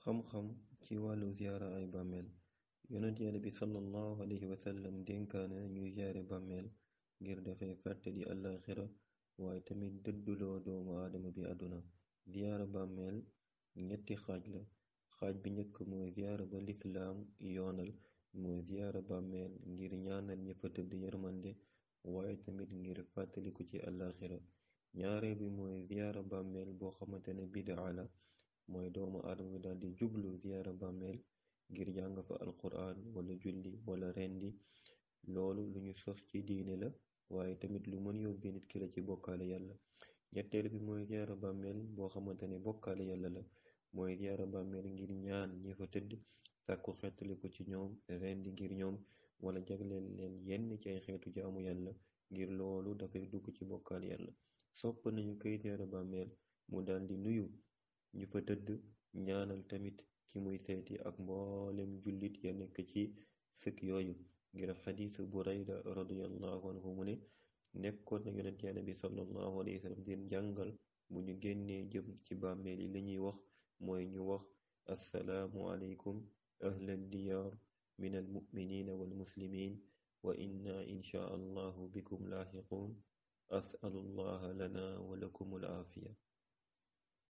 xam-xam ci wàllu ziyaara ay bàmmeel yonent yàlla bi sallallahu alayhi wa sallam dénkaane ñuy ziyaare bàmmeel ngir dafay fàttali àllaaxira waaye tamit dëdduloo doomu aadama bi àdduna ziyaara bàmmeel ñetti xaaj la xaaj bi njëkk mooy ziyaara ba lislaam yoonal mooy ziyaara bàmmeel ngir ñaanal ñi fa tëdd yërmande waaye tamit ngir fàttaliku ci àllaaxira ñaareel bi mooy ziyaara bàmmeel boo xamante ne bidaa la mooy doomu aadama bi daldi jublu ziyaara bàmmeel ngir jàng fa alquran wala julli wala rendi loolu lu ñu sos ci diine la waaye tamit lu mën yóbbi nit ki la ci bokkaale yàlla ñetteel bi mooy ziyaara bàmmeel boo xamante ne bokkaale yàlla la mooy ziyaara bàmmeel ngir ñaan ñi fa tëdd sàkku xeetaliku ci ñoom rendi ngir ñoom wala jagleel leen yenn ci ay xeetu jaamu yàlla ngir loolu dafay dugg ci bokkaale yàlla sopp nañu koy ziyaara bàmmeel mu daldi nuyu ñu fa tëdd ñaanal tamit ki muy seeti ak mboolem jullit ya nekk ci sëk yooyu ngir xadiisu burayda radiyallahu anhu mu ne nekkoon na yonent yàlla bi sallallahu alayhi wa sallam di jàngal bu ñu génnee jëm ci bàmmeel yi li ñuy wax mooy ñu wax assalaamu aleykum ahlal diyaar min almuminina walmuslimin wa inna insha allahu bikum laaxiquun asalu allaha lana wa lakum alaafiya